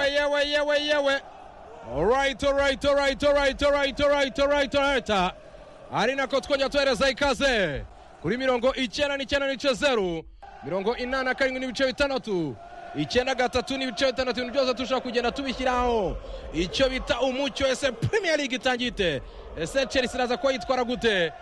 yewe yewe alright alright alright alright alright alright alright alright ari nako twongera tuhereza ikaze kuri mirongo icyenda n'icyenda n'ibice zeru mirongo inani na karindwi n'ibice bitandatu icyenda gatatu n'ibice bitandatu ibintu byose turashobora kugenda tubishyiraho icyo bita umucyo ese premier league itangiye ite ese chelsea iraza kuba yitwara gute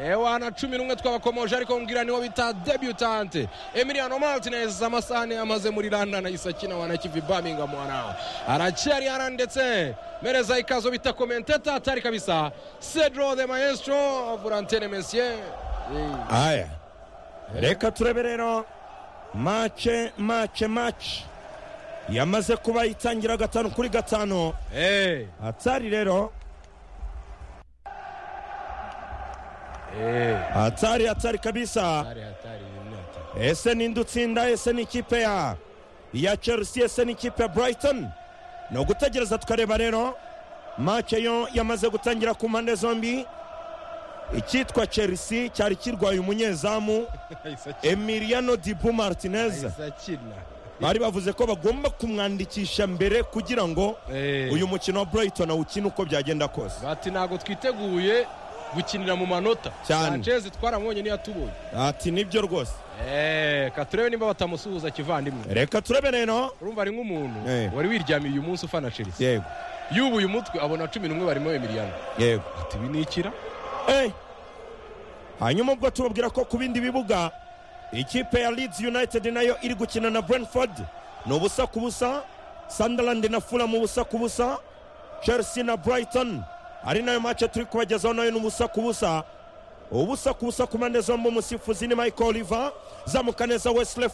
ewa na cumi n'umwe twabakomoje ariko mbwira niwo bita debutante emiliano martinez amasahani yamaze muri london ayisakina wanakivi birmingham wana aracyari hara ndetse mereza ikazo bita komenteta atari kabisa cedro the maestro volantene messier aya reka turebe rero mace mace mace yamaze kuba yitangira gatanu kuri gatanu hey. atari rero hey. atari atari kabisa hatari hatari ni hatari ese ninde utsinda ese ni ikipe ya iya chelsea ese ni ikipe ya brighton ni ugutegereza tukareba rero mace yo yamaze gutangira ku mpande zombi icyitwa chelsea cyari kirwaye umunyezamu ayisakina emiliano dibu martinez ayisakina bari bavuze ko bagomba kumwandikisha mbere kugira ngo Eh. uyu mukino wa brighton awukine uko byagenda kose bati ntabwo twiteguye gukinira mu manota Cyane. sanchez twaramubonye ntiyatubonye ati nibyo rwose Eh, ka turebe nimba batamusuhuza kivandimwe reka turebe rero urumva ari nk'umuntu Eh. wari wiryamiye uyu munsi ufana chelsea yego yubuye umutwe abona cumi n'umwe barimo emiliano yego ati ibi ni ikira Eh. hanyuma ubwo tubabwira ko ku bindi bibuga ikipe ya leeds united nayo iri gukina na brentford ni ubusa ku busa sunderland na fulham ubusa ku busa chelsea na brighton ari nayo mace turi kubagezaho nayo ni ubusa ku busa ubusa ku busa ku mpande zombi umusifuzi ni michael oliver zamuka neza wesley